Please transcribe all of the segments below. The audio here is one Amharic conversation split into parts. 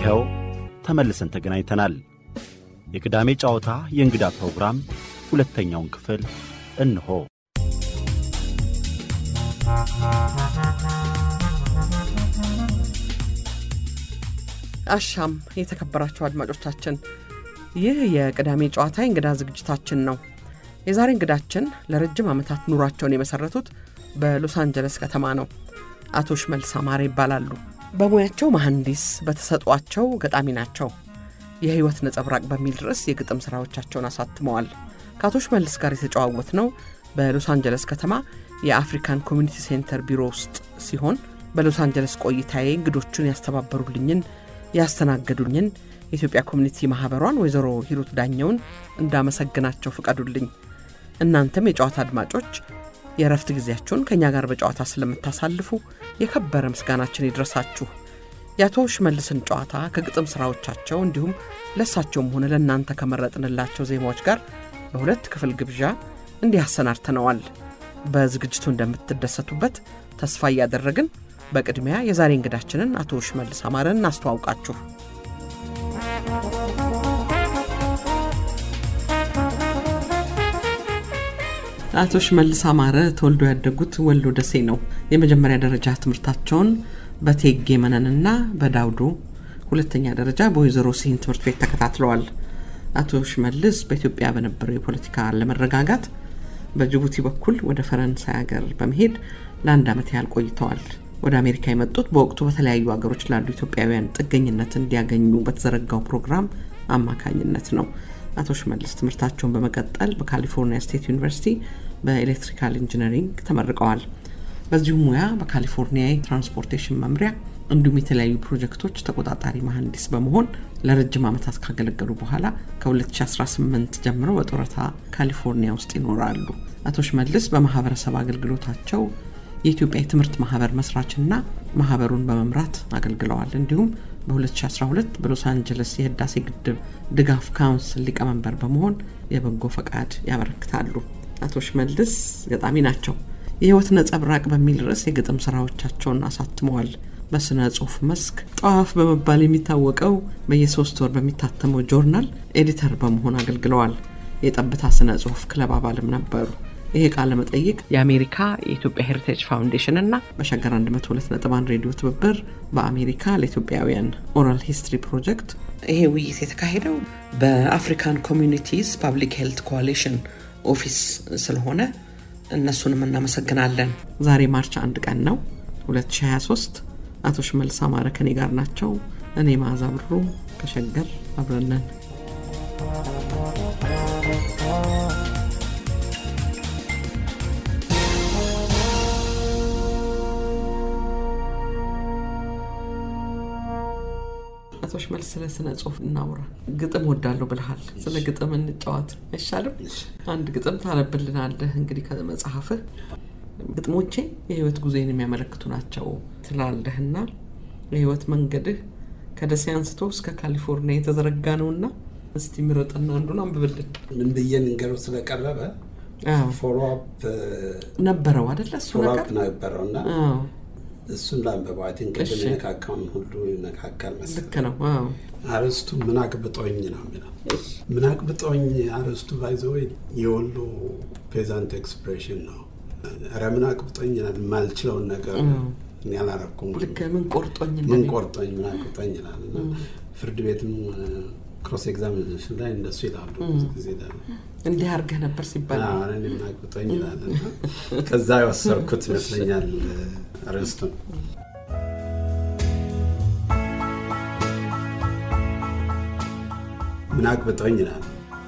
ይኸው ተመልሰን ተገናኝተናል። የቅዳሜ ጨዋታ የእንግዳ ፕሮግራም ሁለተኛውን ክፍል እንሆ። አሻም የተከበራችሁ አድማጮቻችን፣ ይህ የቅዳሜ ጨዋታ የእንግዳ ዝግጅታችን ነው። የዛሬ እንግዳችን ለረጅም ዓመታት ኑሯቸውን የመሠረቱት በሎስ አንጀለስ ከተማ ነው። አቶ ሽመልስ አማረ ይባላሉ። በሙያቸው መሐንዲስ፣ በተሰጧቸው ገጣሚ ናቸው። የሕይወት ነጸብራቅ በሚል ርዕስ የግጥም ሥራዎቻቸውን አሳትመዋል። ከአቶ ሽመልስ ጋር የተጨዋወት ነው በሎስ አንጀለስ ከተማ የአፍሪካን ኮሚኒቲ ሴንተር ቢሮ ውስጥ ሲሆን በሎስ አንጀለስ ቆይታዬ እንግዶቹን ያስተባበሩልኝን ያስተናገዱኝን የኢትዮጵያ ኮሚኒቲ ማኅበሯን ወይዘሮ ሂሩት ዳኘውን እንዳመሰግናቸው ፍቀዱልኝ። እናንተም የጨዋታ አድማጮች የእረፍት ጊዜያችሁን ከእኛ ጋር በጨዋታ ስለምታሳልፉ የከበረ ምስጋናችን ይድረሳችሁ። የአቶ ሽመልስን ጨዋታ ከግጥም ሥራዎቻቸው እንዲሁም ለእሳቸውም ሆነ ለእናንተ ከመረጥንላቸው ዜማዎች ጋር በሁለት ክፍል ግብዣ እንዲህ አሰናድተነዋል። በዝግጅቱ እንደምትደሰቱበት ተስፋ እያደረግን በቅድሚያ የዛሬ እንግዳችንን አቶ ሽመልስ አማረን እናስተዋውቃችሁ። አቶ ሽመልስ አማረ ተወልዶ ያደጉት ወሎ ደሴ ነው። የመጀመሪያ ደረጃ ትምህርታቸውን በቴጌ መነንና በዳውዶ ሁለተኛ ደረጃ በወይዘሮ ሲሂን ትምህርት ቤት ተከታትለዋል። አቶ ሽመልስ በኢትዮጵያ በነበረው የፖለቲካ አለመረጋጋት በጅቡቲ በኩል ወደ ፈረንሳይ ሀገር በመሄድ ለአንድ ዓመት ያህል ቆይተዋል። ወደ አሜሪካ የመጡት በወቅቱ በተለያዩ ሀገሮች ላሉ ኢትዮጵያውያን ጥገኝነት እንዲያገኙ በተዘረጋው ፕሮግራም አማካኝነት ነው። አቶ ሽመልስ ትምህርታቸውን በመቀጠል በካሊፎርኒያ ስቴት ዩኒቨርሲቲ በኤሌክትሪካል ኢንጂነሪንግ ተመርቀዋል። በዚሁ ሙያ በካሊፎርኒያ የትራንስፖርቴሽን መምሪያ እንዲሁም የተለያዩ ፕሮጀክቶች ተቆጣጣሪ መሐንዲስ በመሆን ለረጅም ዓመታት ካገለገሉ በኋላ ከ2018 ጀምሮ በጡረታ ካሊፎርኒያ ውስጥ ይኖራሉ። አቶ ሽመልስ በማህበረሰብ አገልግሎታቸው የኢትዮጵያ የትምህርት ማህበር መስራችና ማህበሩን በመምራት አገልግለዋል። እንዲሁም በ2012 በሎስ አንጀለስ የህዳሴ ግድብ ድጋፍ ካውንስል ሊቀመንበር በመሆን የበጎ ፈቃድ ያበረክታሉ። አቶ ሽመልስ ገጣሚ ናቸው። የህይወት ነጸብራቅ በሚል ርዕስ የግጥም ስራዎቻቸውን አሳትመዋል። በስነ ጽሁፍ መስክ ጠዋፍ በመባል የሚታወቀው በየሶስት ወር በሚታተመው ጆርናል ኤዲተር በመሆን አገልግለዋል። የጠብታ ስነ ጽሁፍ ክለብ አባልም ነበሩ። ይሄ ቃለ መጠይቅ የአሜሪካ የኢትዮጵያ ሄሪቴጅ ፋውንዴሽን እና በሸገር 102.1 ሬዲዮ ትብብር በአሜሪካ ለኢትዮጵያውያን ኦራል ሂስትሪ ፕሮጀክት ይሄ ውይይት የተካሄደው በአፍሪካን ኮሚኒቲስ ፓብሊክ ሄልት ኮalition ኦፊስ ስለሆነ እነሱንም እናመሰግናለን። ዛሬ ማርች አንድ ቀን ነው 2023። አቶ ሽመልስ አማረ ከኔ ጋር ናቸው። እኔ መዓዛ ብሩ ከሸገር አብረነን አቶ ሽመልስ ስለ ስነ ጽሁፍ እናውራ። ግጥም ወዳለሁ ብልሃል። ስለ ግጥም እንጫወት አይሻልም? አንድ ግጥም ታነብልናለህ እንግዲህ ከመጽሐፍህ። ግጥሞቼ የህይወት ጉዞዬን የሚያመለክቱ ናቸው ትላለህና የህይወት መንገድህ ከደሴ አንስቶ እስከ ካሊፎርኒያ የተዘረጋ ነውና እስቲ ምረጥና አንዱን አንብብልን። ምን ብዬ ንገረው ስለቀረበ ፎሎአፕ ነበረው አደለ? እሱ ነገር ነበረው እና እሱን ላንበበው አይ ቲንክ ቅድም የነካካውን ሁሉ ይነካካል መሰለኝ። ልክ ነው። አዎ አርዕስቱ ምን አቅብጦኝ ነው የሚለው። ምን አቅብጦኝ አርዕስቱ ባይዘው የወሎ ፔዛንት ኤክስፕሬሽን ነው። ኧረ ምን አቅብጦኝ ይላል። የማልችለውን ነገር እኔ አላረኩም። ልክ ምን ቆርጦኝ ምን እንደሚል ቆርጦኝ ምን አቅብጦኝ ይላል እና ፍርድ ቤትም ክሮስ ኤግዛሚኔሽን ላይ እንደሱ ይላሉ ብዙ ጊዜ ይላሉ። እንዲህ አድርገህ ነበር ሲባል አዎ፣ እኔ ምን አቅብጦኝ ይላል እና ከዛ የወሰድኩት ይመስለኛል አርዕስቱን። ምን አቅብጦኝ ይላል።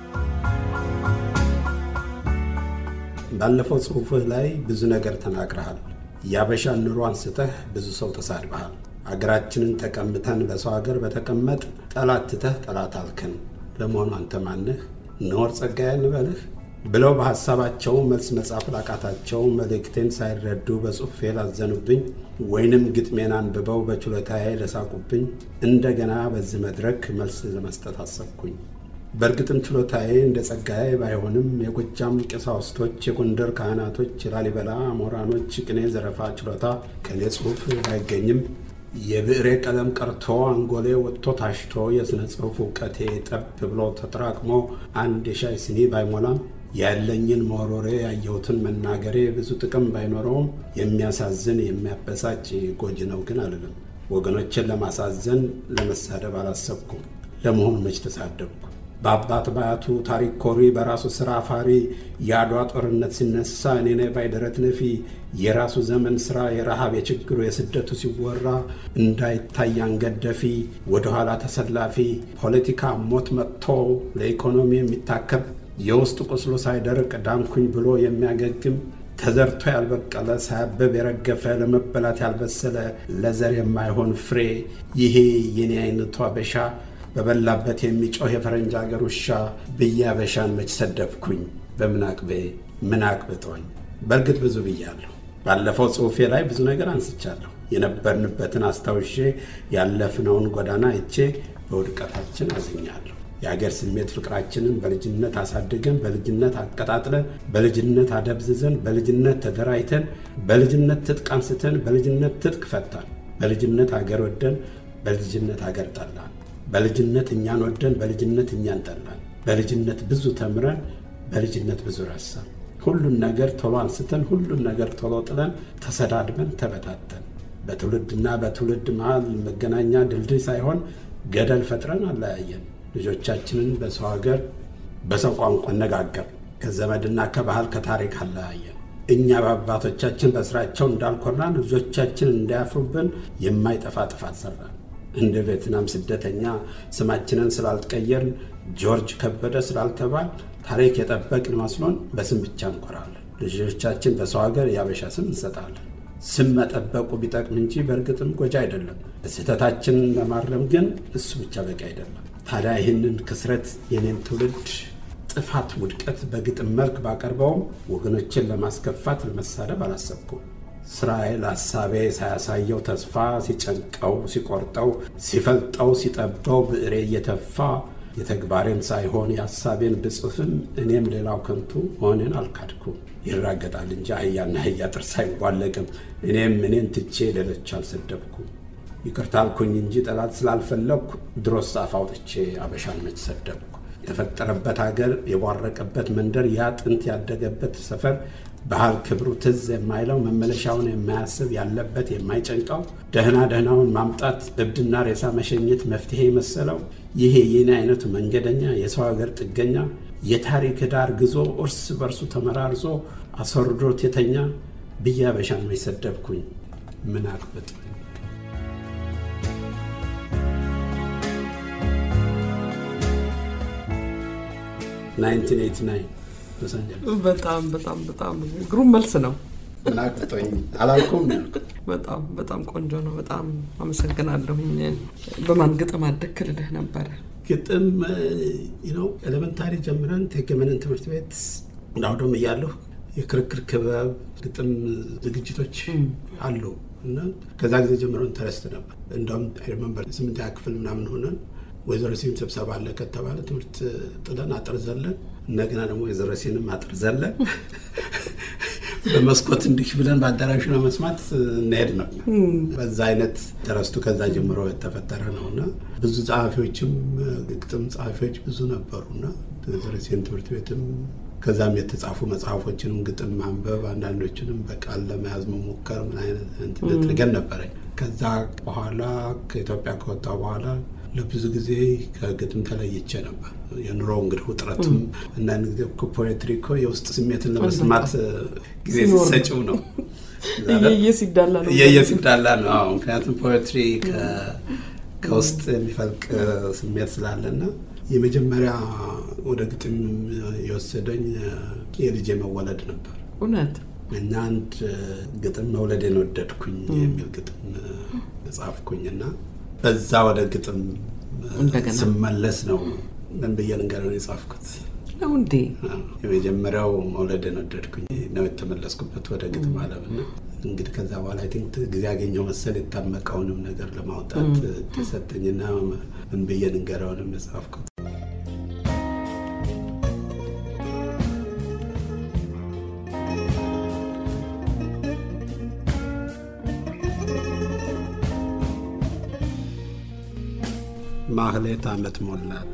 ባለፈው ጽሑፍህ ላይ ብዙ ነገር ተናግረሃል። የአበሻን ኑሮ አንስተህ ብዙ ሰው ተሳድበሃል። አገራችንን ተቀምተን በሰው ሀገር በተቀመጥ ጠላት ትተህ ጠላት አልክን። ለመሆኑ አንተ ማንህ? እነወር ጸጋዬ እንበልህ ብለው በሐሳባቸው መልስ መጻፍ ላቃታቸው መልእክቴን ሳይረዱ በጽሑፌ ላዘኑብኝ ወይንም ግጥሜን አንብበው በችሎታዬ ለሳቁብኝ እንደገና በዚህ መድረክ መልስ ለመስጠት አሰብኩኝ። በእርግጥም ችሎታዬ እንደ ጸጋዬ ባይሆንም የጎጃም ቀሳውስቶች፣ የጎንደር ካህናቶች፣ የላሊበላ ምሁራኖች ቅኔ ዘረፋ ችሎታ ከኔ ጽሑፍ ባይገኝም የብዕሬ ቀለም ቀርቶ አንጎሌ ወጥቶ ታሽቶ የሥነ ጽሑፍ እውቀቴ ጠብ ብሎ ተጠራቅሞ አንድ የሻይ ስኒ ባይሞላም ያለኝን መወሮሬ ያየሁትን መናገሬ ብዙ ጥቅም ባይኖረውም የሚያሳዝን የሚያበሳጭ ጎጂ ነው ግን አልልም። ወገኖችን ለማሳዘን ለመሳደብ አላሰብኩም። ለመሆኑ መች ተሳደብኩ? በአባት ባያቱ ታሪክ ኮሪ በራሱ ስራ አፋሪ የአድዋ ጦርነት ሲነሳ እኔ ነኝ ባይ ደረት ነፊ የራሱ ዘመን ስራ የረሃብ የችግሩ የስደቱ ሲወራ እንዳይታይ አንገደፊ ወደኋላ ተሰላፊ ፖለቲካ ሞት መጥቶ ለኢኮኖሚ የሚታከብ የውስጥ ቁስሉ ሳይደርቅ ዳንኩኝ ብሎ የሚያገግም ተዘርቶ ያልበቀለ ሳያበብ የረገፈ ለመበላት ያልበሰለ ለዘር የማይሆን ፍሬ ይሄ የኔ አይነቱ አበሻ በበላበት የሚጮህ የፈረንጅ አገር ውሻ ብዬ አበሻን መች ሰደብኩኝ? በምን አቅቤ ምን አቅብጦኝ? በእርግጥ ብዙ ብያለሁ። ባለፈው ጽሑፌ ላይ ብዙ ነገር አንስቻለሁ። የነበርንበትን አስታውሼ ያለፍነውን ጎዳና አይቼ በውድቀታችን አዝኛለሁ። የአገር ስሜት ፍቅራችንን በልጅነት አሳድገን በልጅነት አቀጣጥለን በልጅነት አደብዝዘን በልጅነት ተደራጅተን በልጅነት ትጥቅ አንስተን በልጅነት ትጥቅ ፈታን። በልጅነት አገር ወደን በልጅነት አገር ጠላን። በልጅነት እኛን ወደን በልጅነት እኛን ጠላን። በልጅነት ብዙ ተምረን በልጅነት ብዙ ረሳን። ሁሉን ነገር ቶሎ አንስተን ሁሉን ነገር ቶሎ ጥለን ተሰዳድበን ተበታተን። በትውልድና በትውልድ መሃል መገናኛ ድልድይ ሳይሆን ገደል ፈጥረን አለያየን። ልጆቻችንን በሰው ሀገር በሰው ቋንቋ አነጋገር ከዘመድና ከባህል ከታሪክ አለያየን። እኛ በአባቶቻችን በስራቸው እንዳልኮራን ልጆቻችን እንዳያፍሩብን የማይጠፋ ጥፋት ሰራን። እንደ ቬትናም ስደተኛ ስማችንን ስላልቀየርን ጆርጅ ከበደ ስላልተባል ታሪክ የጠበቅን መስሎን በስም ብቻ እንኮራለን። ልጆቻችን በሰው ሀገር የአበሻ ስም እንሰጣለን። ስም መጠበቁ ቢጠቅም እንጂ በእርግጥም ጎጂ አይደለም። ስህተታችንን ለማረም ግን እሱ ብቻ በቂ አይደለም። ታዲያ ይህንን ክስረት የኔን ትውልድ ጥፋት፣ ውድቀት በግጥም መልክ ባቀርበውም ወገኖችን ለማስከፋት ለመሳደብ አላሰብኩም። እስራኤል ሀሳቤ ሳያሳየው ተስፋ ሲጨንቀው ሲቆርጠው ሲፈልጠው ሲጠበው ብዕሬ እየተፋ የተግባሬን ሳይሆን የሀሳቤን ብጽፍም እኔም ሌላው ከንቱ መሆንን አልካድኩም። ይራገጣል እንጂ አህያና አህያ ጥርስ አይዋለቅም። እኔም እኔን ትቼ ሌሎች አልሰደብኩም። ይቅርታ አልኩኝ እንጂ ጠላት ስላልፈለግኩ ድሮስ አፍ አውጥቼ አበሻን መች ሰደብኩ? የተፈጠረበት ሀገር የቧረቀበት መንደር ያ ጥንት ያደገበት ሰፈር ባህል ክብሩ ትዝ የማይለው መመለሻውን የማያስብ ያለበት የማይጨንቀው ደህና ደህናውን ማምጣት እብድና ሬሳ መሸኘት መፍትሄ የመሰለው ይሄ የኔ አይነቱ መንገደኛ የሰው ሀገር ጥገኛ የታሪክ ዳር ግዞ እርስ በርሱ ተመራርዞ አስወርዶት የተኛ ብዬ አበሻን መች ሰደብኩኝ? ምን አቅብጥ በጣም በጣም በጣም ግሩም መልስ ነው። ምን አቅብጦኝ አላልኩም ያልኩት። በጣም በጣም ቆንጆ ነው። በጣም አመሰግናለሁኝ። በማን ግጥም አደግክ ልልህ ነበረ። ግጥም ነው ኤሌመንታሪ ጀምረን ቴገመንን ትምህርት ቤት እንዳውዶም እያለሁ የክርክር ክበብ ግጥም ዝግጅቶች አሉ እና ከዛ ጊዜ ጀምሮ ኢንተረስት ነበር። እንደውም ሪመንበር ስምንተኛ ክፍል ምናምን ሆነን ወይዘሮ ሲም ስብሰባ አለ ከተባለ ትምህርት ጥለን አጥር ዘለን እንደገና ደግሞ ወይዘሮ ሲንም አጥር ዘለን በመስኮት እንዲህ ብለን በአዳራሹ ለመስማት እንሄድ ነው። በዛ አይነት ተረስቱ ከዛ ጀምሮ የተፈጠረ ነው እና ብዙ ጸሐፊዎችም ግጥም ጸሐፊዎች ብዙ ነበሩና ወይዘሮ ሲን ትምህርት ቤትም ከዛም የተጻፉ መጽሐፎችንም ግጥም ማንበብ አንዳንዶችንም በቃል ለመያዝ መሞከር ምን አይነት ትገን ነበረኝ። ከዛ በኋላ ከኢትዮጵያ ከወጣ በኋላ ለብዙ ጊዜ ከግጥም ተለይቼ ነበር። የኑሮ እንግዲህ ውጥረቱም አንዳንድ ጊዜ ፖኤትሪ እኮ የውስጥ ስሜትን ለመስማት ጊዜ ሲሰጭው ነው እየየ ሲዳላ ነው እየየ ሲዳላ ነው። አዎ፣ ምክንያቱም ፖኤትሪ ከውስጥ የሚፈልቅ ስሜት ስላለና የመጀመሪያ ወደ ግጥም የወሰደኝ የልጄ መወለድ ነበር እውነት እና አንድ ግጥም መውለዴን ወደድኩኝ የሚል ግጥም ጻፍኩኝ እና በዛ ወደ ግጥም እንደገና ስመለስ ነው ምን ብዬ ልንገርህ የጻፍኩት ነው እንዴ? የመጀመሪያው መውለድን ወደድኩኝ ነው የተመለስኩበት ወደ ግጥም አለም እና እንግዲህ ከዛ በኋላ አይ ቲንክ ጊዜ ያገኘው መሰል የታመቀውንም ነገር ለማውጣት ተሰጠኝና ምን ብዬ ልንገረውንም የጻፍኩት ማህሌት ዓመት ሞላት።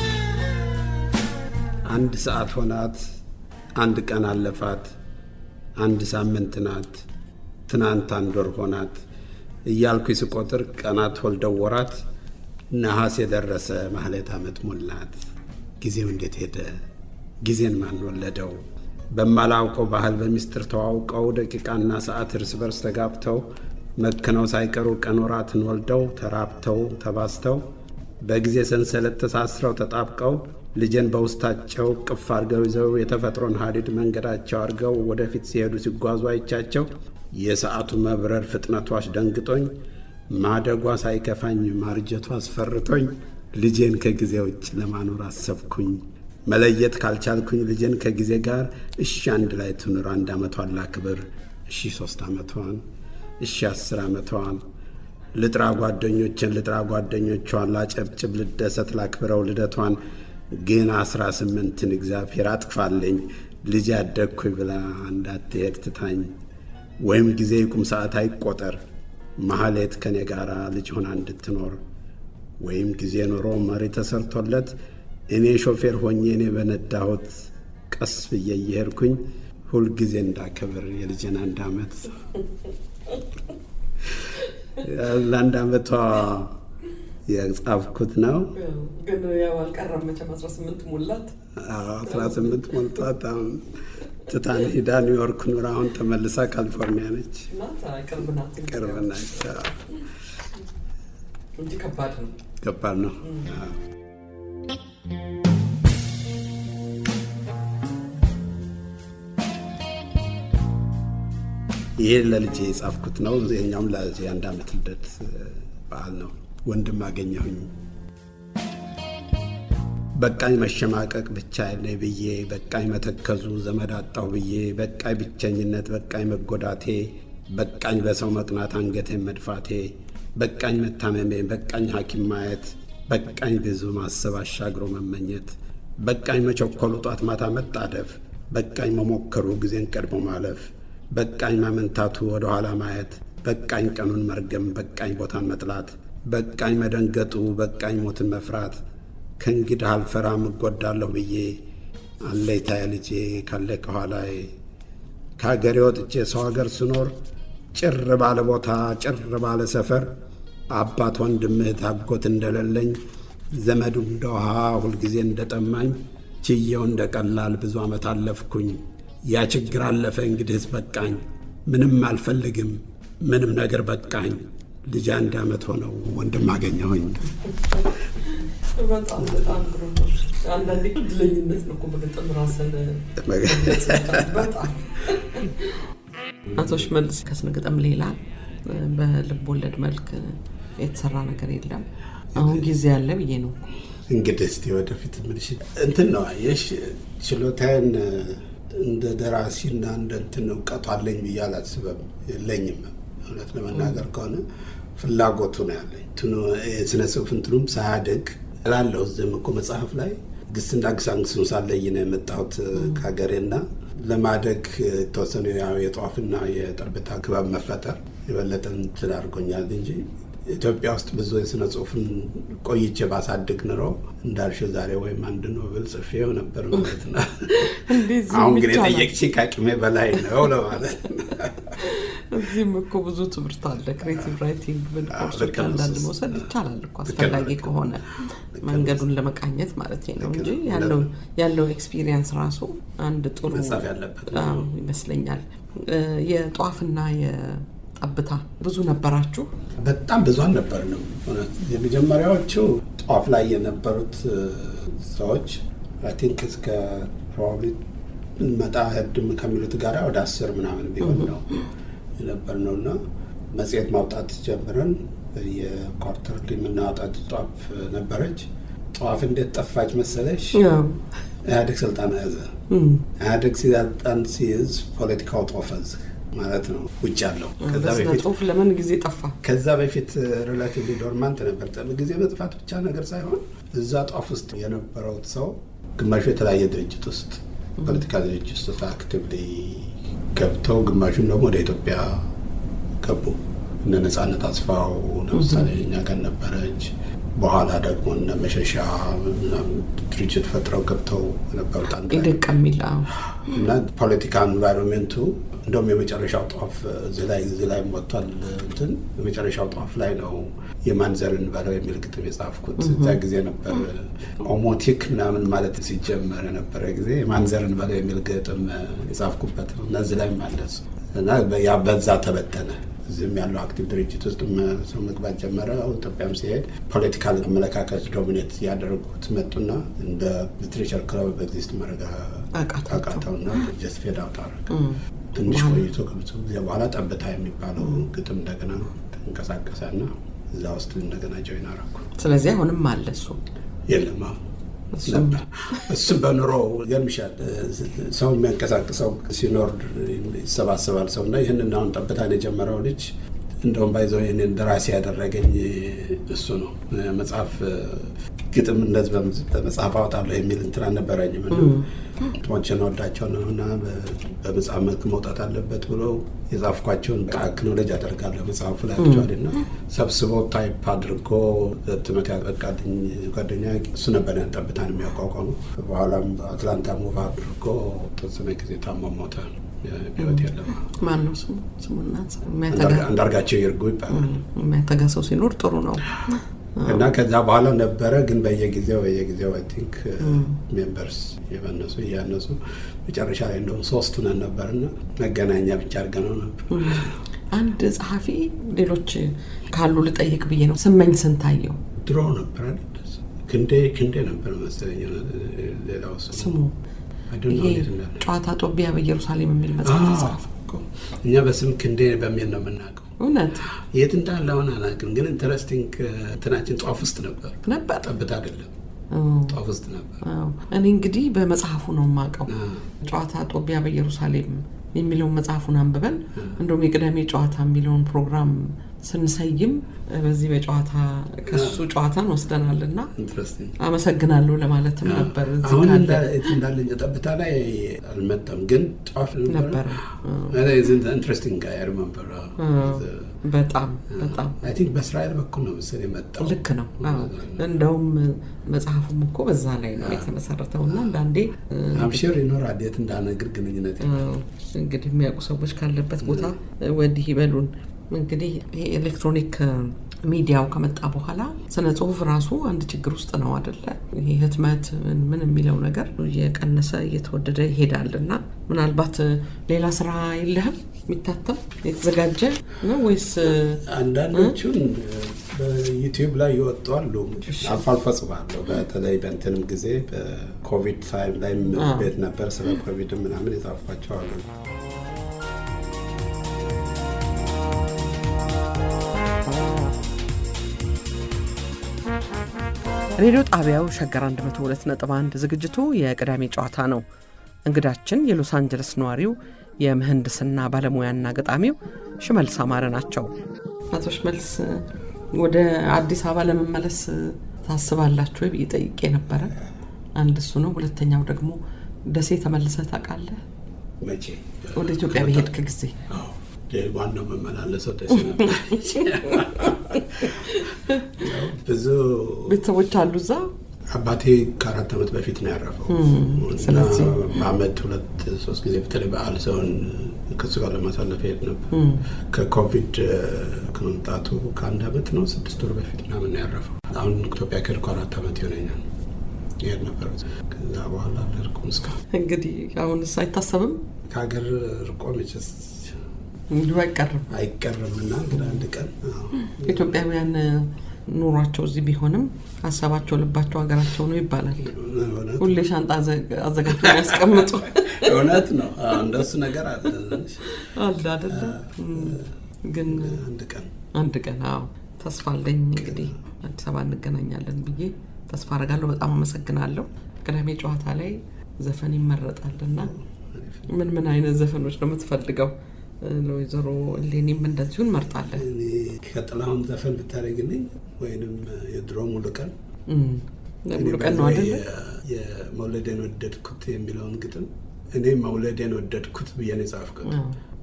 አንድ ሰዓት ሆናት፣ አንድ ቀን አለፋት፣ አንድ ሳምንት ናት፣ ትናንት አንድ ወር ሆናት እያልኩ ስቆጥር ቀናት ወልደው ወራት ነሐሴ የደረሰ ማህሌት ዓመት ሞላት። ጊዜው እንዴት ሄደ? ጊዜን ማን ወለደው? በማላውቀው ባህል በሚስጥር ተዋውቀው ደቂቃና ሰዓት እርስ በርስ ተጋብተው መክነው ሳይቀሩ ቀን ወራትን ወልደው ተራብተው ተባስተው በጊዜ ሰንሰለት ተሳስረው ተጣብቀው ልጄን በውስጣቸው ቅፍ አድርገው ይዘው የተፈጥሮን ሀዲድ መንገዳቸው አድርገው ወደፊት ሲሄዱ ሲጓዙ አይቻቸው የሰዓቱ መብረር ፍጥነቱ አስደንግጦኝ ማደጓ ሳይከፋኝ ማርጀቱ አስፈርቶኝ ልጄን ከጊዜ ውጭ ለማኖር አሰብኩኝ። መለየት ካልቻልኩኝ ልጄን ከጊዜ ጋር እሺ አንድ ላይ ትኑር አንድ ዓመቷን ላክብር እሺ ሶስት ዓመቷን እሺ አስር ዓመቷን ልጥራ ጓደኞችን ልጥራ ጓደኞቿን ላጨብጭብ ልደሰት ላክብረው ልደቷን ግን አስራ ስምንትን እግዚአብሔር አጥፋልኝ ልጅ ያደግኩኝ ብላ እንዳትሄድ ትታኝ ወይም ጊዜ ይቁም ሰዓት አይቆጠር ማህሌት ከኔ ጋር ልጅ ሆና እንድትኖር ወይም ጊዜ ኖሮ መሪ ተሰርቶለት እኔ ሾፌር ሆኜ እኔ በነዳሁት ቀስ ብዬ እየሄድኩኝ ሁልጊዜ እንዳከብር የልጄን አንድ ዓመት ለአንድ ዓመቷ የጻፍኩት ነው። ግን ያው አልቀረም መቼም አስራ ስምንት ሞላት። አስራ ስምንት ሞልቷት አሁን ትታን ሂዳ ኒውዮርክ ኑራ አሁን ተመልሳ ካሊፎርኒያ ነች። ናት ቅርብ ናት እንግዲህ ቅርብ ናች። እንጂ ከባድ ነው። ከባድ ነው። ይሄ ለልጄ የጻፍኩት ነው። ይሄኛውም ለዚህ የአንድ ዓመት ልደት በዓል ነው። ወንድም አገኘሁኝ በቃኝ መሸማቀቅ ብቻ ነኝ ብዬ በቃኝ መተከዙ ዘመድ አጣሁ ብዬ በቃኝ ብቸኝነት በቃኝ መጎዳቴ በቃኝ በሰው መቅናት አንገቴን መድፋቴ በቃኝ መታመሜ በቃኝ ሐኪም ማየት በቃኝ ብዙ ማሰብ አሻግሮ መመኘት በቃኝ መቸኮሉ ጧት ማታ መጣደፍ በቃኝ መሞከሩ ጊዜን ቀድሞ ማለፍ በቃኝ ማመንታቱ ወደ ኋላ ማየት በቃኝ ቀኑን መርገም በቃኝ ቦታን መጥላት በቃኝ መደንገጡ በቃኝ ሞትን መፍራት ከእንግዲህ አልፈራም እጎዳለሁ ብዬ አለይታየ ልጄ ካለ ከኋላዬ ከሀገሬ ወጥቼ ሰው ሀገር ስኖር ጭር ባለ ቦታ ጭር ባለ ሰፈር አባት ወንድም እህት አጎት እንደሌለኝ ዘመዱ እንደ ውሃ ሁልጊዜ እንደጠማኝ ችየው እንደ ቀላል ብዙ ዓመት አለፍኩኝ። ያ ችግር አለፈ እንግዲህስ በቃኝ። ምንም አልፈልግም ምንም ነገር በቃኝ። ልጅ አንድ ዓመት ሆነው ወንድም አገኘሁኝ። በጣም በጣም ጥሩ ነው። አንዳንዴ እድለኝነት ነው እኮ በግጥም ራስን በጣም አቶ ሽመልስ ከስነ ግጥም ሌላ በልብ ወለድ መልክ የተሰራ ነገር የለም። አሁን ጊዜ ያለ ብዬ ነው። እንግዲህ እስቲ ወደፊት ምልሽ እንትን ነው አየሽ፣ ችሎታዬን እንደ ደራሲና እንደ እንትን እውቀቱ አለኝ ብዬ አላስበም፣ የለኝም። እውነት ለመናገር ከሆነ ፍላጎቱ ነው ያለኝ። የስነ ጽሁፍ እንትኑም ሳያድግ እላለሁ። እዚህም እኮ መጽሐፍ ላይ ግስና ግሳንግሱን ሳለይ ነው የመጣሁት ከሀገሬና ለማደግ የተወሰኑ የጧፍና የጠብታ ክበብ መፈጠር የበለጠ እንትን አድርጎኛል እንጂ ኢትዮጵያ ውስጥ ብዙ የስነ ጽሁፍን ቆይቼ ባሳድግ ኑሮ እንዳልሽው ዛሬ ወይም አንድ ኖብል ጽፌው ነበር ማለት ነው። አሁን ግን የጠየቅሽኝ ከአቅሜ በላይ ነው ለማለት እዚህም እኮ ብዙ ትምህርት አለ። ክሬቲቭ ራይቲንግ ምን ኮርሶች አንዳንድ መውሰድ ይቻላል እኮ አስፈላጊ ከሆነ መንገዱን ለመቃኘት ማለት ነው እንጂ ያለው ኤክስፒሪየንስ ራሱ አንድ ጥሩ መጻፍ ያለበት ይመስለኛል። የጧፍና ጠብታ ብዙ ነበራችሁ? በጣም ብዙ አልነበርንም። የመጀመሪያዎቹ ጧፍ ላይ የነበሩት ሰዎች አይ ቲንክ እስከ ፕሮባብሊ መጣ ህድም ከሚሉት ጋር ወደ አስር ምናምን ቢሆን ነው የነበር ነው እና መጽሔት ማውጣት ጀምረን የኳርተር የምናወጣት ጧፍ ነበረች። ጧፍ እንዴት ጠፋች መሰለሽ? ኢህአዴግ ስልጣን ያዘ። ኢህአዴግ ስልጣን ሲይዝ ፖለቲካው ጦፈ እዚህ ማለት ነው ውጭ ያለው ጽሁፍ ለምን ጊዜ ጠፋ? ከዛ በፊት ሬላቲቭሊ ዶርማንት ነበር። ጊዜ መጥፋት ብቻ ነገር ሳይሆን እዛ ጧፍ ውስጥ የነበረው ሰው ግማሹ የተለያየ ድርጅት ውስጥ ፖለቲካ ድርጅት ውስጥ አክቲቭሊ ገብተው ግማሹም ደግሞ ወደ ኢትዮጵያ ገቡ። እነ ነጻነት አስፋው ለምሳሌ እኛ ጋር ነበረች። በኋላ ደግሞ እነ መሸሻ ድርጅት ፈጥረው ገብተው ነበሩት አንድ ላይ ይደቅ የሚል አዎ። እና ፖለቲካ ኤንቫይሮንሜንቱ እንደውም የመጨረሻው ጧፍ እዚህ ላይ እዚህ ላይ ወጥቷል። እንትን የመጨረሻው ጧፍ ላይ ነው የማንዘርን በለው የሚል ግጥም የጻፍኩት እዛ ጊዜ ነበር። ኦሞቲክ ምናምን ማለት ሲጀመር የነበረ ጊዜ የማንዘርን በለው የሚል ግጥም የጻፍኩበት ነው እና እዚህ ላይ ማለሱ እና ያ በዛ ተበተነ። እዚህም ያለው አክቲቭ ድርጅት ውስጥ ሰው መግባት ጀመረ። ኢትዮጵያም ሲሄድ ፖለቲካል አመለካከት ዶሚኔት ያደረጉት መጡና እንደ ሊትሬቸር ክለብ ኤግዚስት ማድረግ አቃታቸው። አቃተውና ጀስት ፌድ አውት አደረገ። ትንሽ ቆይቶ ከብዙ ጊዜ በኋላ ጠብታ የሚባለው ግጥም እንደገና ተንቀሳቀሰና እዛ ውስጥ እንደገና ጆይን አደረኩ። ስለዚህ አሁንም አለ እሱ የለም አሁን እሱም ነበር። እሱም በኑሮ ይገርምሻል፣ ሰው የሚያንቀሳቅሰው ሲኖር ይሰባሰባል ሰው እና ይህንን አሁን ጠብታን የጀመረው ልጅ እንደውም ባይዘው ይህንን ደራሲ ያደረገኝ እሱ ነው። መጽሐፍ ግጥም እንደዚህ በም- በመጽሐፍ አወጣለሁ የሚል እንትን አልነበረኝም እና ግጥሞችን ወዳቸው ነው እና በ- በመጽሐፍ መልክ መውጣት አለበት ብሎ የጻፍኳቸውን አክኖሎጅ አደርጋለሁ መጽሐፉ ላይ አክቹዋሊ እና ሰብስቦ ታይፕ አድርጎ ህትመት ያበቃልኝ ጓደኛ እሱ ነበር ያን ጠብታን የሚያቋቋሙ። በኋላም አትላንታ ሙቭ አድርጎ ተወሰነ ጊዜ ታሞ ሞተ። ህይወት የለም። ማን ነው ስሙ? ስሙና አንዳርጋ- አንዳርጋቸው ይርጉ ይባላል። የሚያተጋ ሰው ሲኖር ጥሩ ነው። እና ከዛ በኋላ ነበረ ግን በየጊዜው በየጊዜው አይ ቲንክ ሜምበርስ የበነሱ እያነሱ መጨረሻ ላይ እንደውም ሶስት ነን ነበርና መገናኛ ብቻ አድርገነው ነበር። አንድ ጸሐፊ ሌሎች ካሉ ልጠይቅ ብዬ ነው። ስመኝ ስንታየው ድሮ ነበር አይደል? ክንዴ ክንዴ ነበር መሰለኝ ሌላው ስሙ ስሙ I don't know ይሄ እንዴት እንዳለ። ጨዋታ ጦቢያ በኢየሩሳሌም የሚል መጽሐፍ አዎ፣ ተጻፈ። እኮ እኛ በስም ክንዴ በሚል ነው የምናውቀው። እውነት የት እንዳለ አሁን አላውቅም፣ ግን ኢንተረስቲንግ እንትናችን ጧፍ ውስጥ ነበር። ነበር። ጠብታ አይደለም አዎ። ጧፍ ውስጥ ነበር። አዎ። እኔ እንግዲህ በመጽሐፉ ነው የማውቀው። ጨዋታ ጦቢያ በኢየሩሳሌም የሚለውን መጽሐፉን አንብበን እንደውም የቅዳሜ ጨዋታ የሚለውን ፕሮግራም ስንሰይም በዚህ በጨዋታ ከሱ ጨዋታን ወስደናል እና ኢንትረስቲንግ አመሰግናለሁ ለማለትም ነበር እዚህ አሁን ካለ እንዳለ ጠብታ ላይ አልመጣም፣ ግን ጧፍ ነበረ። ኢንትረስቲንግ አይ ሪመምበር በጣም በጣም አይ ቲንክ በእስራኤል በኩል ነው መሰለኝ የመጣው። ልክ ነው። አዎ። እንደውም መጽሐፉም እኮ በዛ ላይ ነው የተመሰረተው እና አንዳንዴ አምሽር ይኖራል የት እንዳነግር ግንኙነት አዎ፣ እንግዲህ የሚያውቁ ሰዎች ካለበት ቦታ ወዲህ ይበሉን። እንግዲህ ይሄ ኤሌክትሮኒክ ሚዲያው ከመጣ በኋላ ስነ ጽሁፍ ራሱ አንድ ችግር ውስጥ ነው አደለ? ይሄ ህትመት ምን ምን የሚለው ነገር እየቀነሰ እየተወደደ ይሄዳል እና ምናልባት ሌላ ስራ የለህም የሚታተም የተዘጋጀ ነው ወይስ አንዳንዶቹን በዩቲዩብ ላይ ይወጡ አሉ። አልፎ አልፎ ጽፋለሁ። በተለይ በእንትንም ጊዜ በኮቪድ ታይም ላይ ቤት ነበር ስለ ኮቪድ ምናምን የጻፍኳቸው አሉ። ሬዲዮ ጣቢያው ሸገር 102.1 ዝግጅቱ የቅዳሜ ጨዋታ ነው። እንግዳችን የሎስ አንጀለስ ነዋሪው የምህንድስና ባለሙያና ገጣሚው ሽመልስ አማረ ናቸው። አቶ ሽመልስ ወደ አዲስ አበባ ለመመለስ ታስባላችሁ ወይ ብዬ ጠይቄ ነበረ። አንድ እሱ ነው። ሁለተኛው ደግሞ ደሴ ተመልሰህ ታውቃለህ? መቼ ወደ ኢትዮጵያ በሄድክ ጊዜ አዎ፣ ዋናው መመላለሰው ደስ ነበር። ብዙ ቤተሰቦች አሉ እዛ? አባቴ ከአራት ዓመት በፊት ነው ያረፈው። ስለዚህ እና በአመት ሁለት ሶስት ጊዜ በተለይ በዓል ሰውን ከሱ ጋር ለማሳለፍ ሄድ ነበር። ከኮቪድ ከመምጣቱ ከአንድ ዓመት ነው ስድስት ወር በፊት ምናምን ነው ያረፈው። አሁን ኢትዮጵያ ከሄድኩ አራት ዓመት ይሆነኛል። ይሄድ ነበር። ከዛ በኋላ አልሄድኩም እስካሁን። እንግዲህ አሁንስ አይታሰብም? ከሀገር ርቆ መቼስ እንዲሁ አይቀርም። አይቀርም እና እንግዲህ አንድ ቀን አዎ፣ ኢትዮጵያውያን ኑሯቸው እዚህ ቢሆንም ሀሳባቸው ልባቸው ሀገራቸው ነው ይባላል። እውነት ሁሌ ሻንጣ አዘ- አዘጋጅቶ የሚያስቀምጡ እውነት ነው። አዎ፣ እንደሱ ነገር አለ። አለ አደለ? ግን አንድ ቀን አንድ ቀን አዎ ተስፋ አለኝ። እንግዲህ አዲስ አበባ እንገናኛለን ብዬ ተስፋ አደርጋለሁ። በጣም አመሰግናለሁ። ቅዳሜ ጨዋታ ላይ ዘፈን ይመረጣልና ምን ምን አይነት ዘፈኖች ነው የምትፈልገው? ለወይዘሮ እሌኒም እንደዚሁ እንመርጣለን። እኔ ከጥላሁን ዘፈን ብታደርግልኝ ወይንም የድሮ ሙሉ ቀን እም፣ ሙሉ ቀን ነው አደለ? የመውለዴን ወደድኩት የሚለውን ግጥም እኔ መውለዴን ወደድኩት ብዬ ነው የጻፍኩት። አዎ።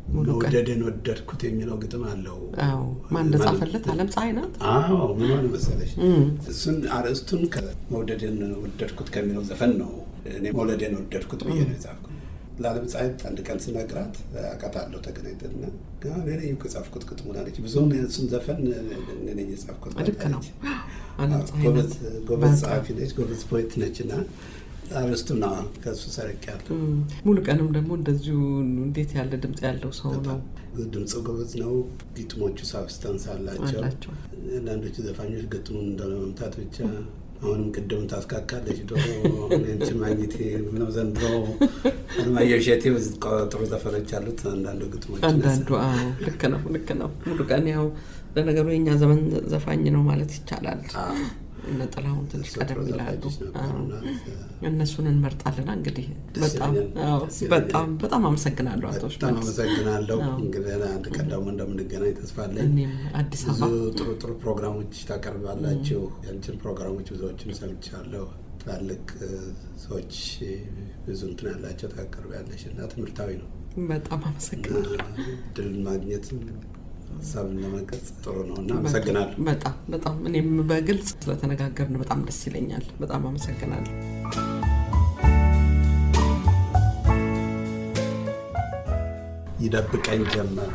ሙሉ ቀን መውደድን ወደድኩት የሚለው ግጥም አለው። አዎ ማን እንደጻፈለት አለም ፀሐይ ናት አዎ ምን ሆነ መሰለሽ፣ እሱን አርዕስቱን ከመውደድን ወደድኩት ከሚለው ዘፈን ነው እኔ መውለዴን ወደድኩት ብዬ ነው የጻፍኩት። ለዓለም ፀሐይ አንድ ቀን ስነግራት አውቃታለሁ ተገናኝተንና እኔ ነኝ እኮ የጻፍኩት ግጥሙን አለች። ብዙውን እሱን ዘፈን እኔ ነኝ የጻፍኩት ልክ ነው አለች። አለም ፀሐይ ናት ጎበዝ ጸሐፊ ነች፣ ጎበዝ ፖኤት ነች እና አርዕስቱን ከእሱ ሰርቄያለሁ። ሙሉ ቀንም ደግሞ እንደዚሁ እንዴት ያለ ድምፅ ያለው ሰው ነው ድምፁ ጎበዝ ነው። ግጥሞቹ ሳብስታንስ አላቸው። አላቸው። አንዳንዶቹ ዘፋኞች ግጥሙን እንዳለመምታት ብቻ አሁንም ቅድም ታስካካለች ዶሮ አንቺ ማግኘቴ ምነው ዘንድሮ አለማየሁ እሸቴ ጥሩ ዘፈኖች አሉት። አንዳንዱ ግጥሞች አንዳንዱ አዎ ልክ ነው ልክ ነው ሙሉ ቀን ያው ለነገሩ የኛ ዘመን ዘፋኝ ነው ማለት ይቻላል እነ ጥላሁን ትንሽ ቀደም ይላሉ አዎ። እነሱን እንመርጣለና እንግዲህ በጣም አዎ፣ በጣም በጣም አመሰግናለሁ አቶ በጣም ሽመልስ አመሰግናለሁ። አዎ። እንግዲህ አንድ ቀን ደግሞ እንደምንገናኝ ተስፋ አለኝ። እኔም አዲስ ብዙ አበባ ጥሩ ጥሩ ፕሮግራሞች ታቀርባላችሁ። ያንችን ፕሮግራሞች ብዙዎችን ሰምቻለሁ። ትላልቅ እ፣ ሰዎች እ፣ ብዙ እንትን ያላቸው ታቀርቢያለሽ እና ትምህርታዊ ነው። በጣም አመሰግናለሁ ድል ማግኘትም ሀሳብን ለመግለጽ ጥሩ ነው እና አመሰግናለሁ። በጣም በጣም እኔም በግልጽ ስለተነጋገርን በጣም ደስ ይለኛል በጣም አመሰግናለሁ ይደብቀኝ ጀመር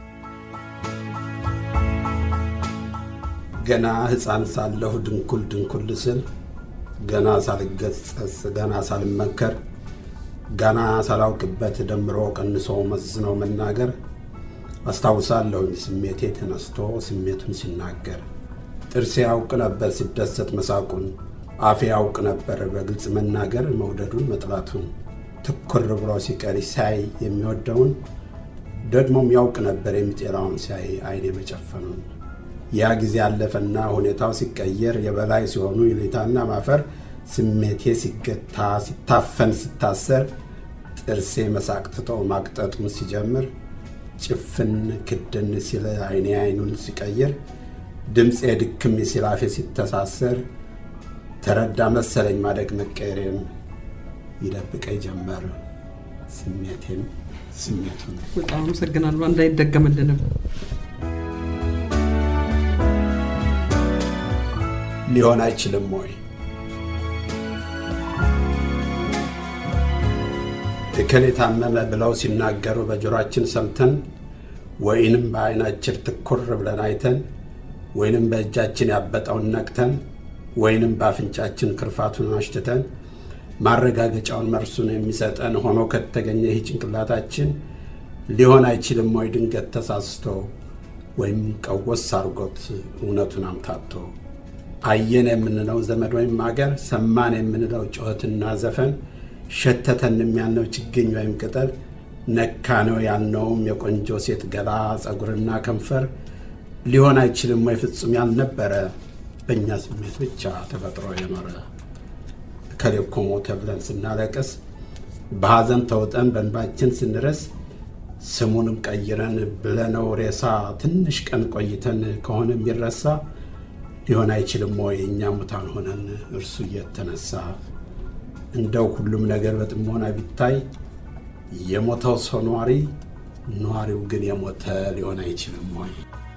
ገና ሕፃን ሳለሁ ድንኩል ድንኩል ስል ገና ሳልገጸጽ ገና ሳልመከር ገና ሳላውቅበት ደምሮ ቀንሶ መዝኖ መናገር አስታውሳለሁኝ ስሜቴ ተነስቶ ስሜቱን ሲናገር ጥርሴ ያውቅ ነበር ሲደሰት መሳቁን አፌ ያውቅ ነበር በግልጽ መናገር መውደዱን መጥላቱን ትኩር ብሎ ሲቀር ሳይ የሚወደውን ደግሞም ያውቅ ነበር የሚጤላውን ሲያይ አይኔ መጨፈኑን ያ ጊዜ አለፈና ሁኔታው ሲቀየር የበላይ ሲሆኑ ይሉኝታና ማፈር ስሜቴ ሲገታ ሲታፈን ሲታሰር ጥርሴ መሳቅ ትቶ ማቅጠጡን ሲጀምር ጭፍን ክድን ሲል አይኔ አይኑን ሲቀይር ድምፄ ድክም ሲል አፌ ሲተሳሰር ተረዳ መሰለኝ ማደግ መቀየሬም ይደብቀኝ ጀመር ስሜቴም ስሜቱን በጣም አመሰግናለሁ እንዳይደገምልንም ሊሆን አይችልም ወይ? እከሌ ታመመ ብለው ሲናገሩ በጆሮአችን ሰምተን ወይንም በዓይናችን ትኩር ብለን አይተን ወይንም በእጃችን ያበጠውን ነቅተን ወይንም በአፍንጫችን ክርፋቱን አሽትተን ማረጋገጫውን መርሱን የሚሰጠን ሆኖ ከተገኘ ይህ ጭንቅላታችን ሊሆን አይችልም ወይ ድንገት ተሳስቶ ወይም ቀወስ አርጎት እውነቱን አምታቶ አየን የምንለው ዘመድ ወይም አገር ሰማን የምንለው ጩኸትና ዘፈን ሸተተን የሚያልነው ችግኝ ወይም ቅጠል ነካ ነው ያልነውም የቆንጆ ሴት ገላ ጸጉርና ከንፈር ሊሆን አይችልም ወይ ፍጹም ያልነበረ በእኛ ስሜት ብቻ ተፈጥሮ የኖረ እከሌ እኮ ሞተ ብለን ስናለቅስ በሐዘን ተውጠን በእንባችን ስንረስ ስሙንም ቀይረን ብለነው ሬሳ ትንሽ ቀን ቆይተን ከሆነ የሚረሳ ሊሆን አይችልም ወይ እኛ ሙታን ሆነን እርሱ እየተነሳ እንደው ሁሉም ነገር በጥሞና ቢታይ የሞተው ሰው ኗሪ ኗሪው ግን የሞተ ሊሆን አይችልም ወይ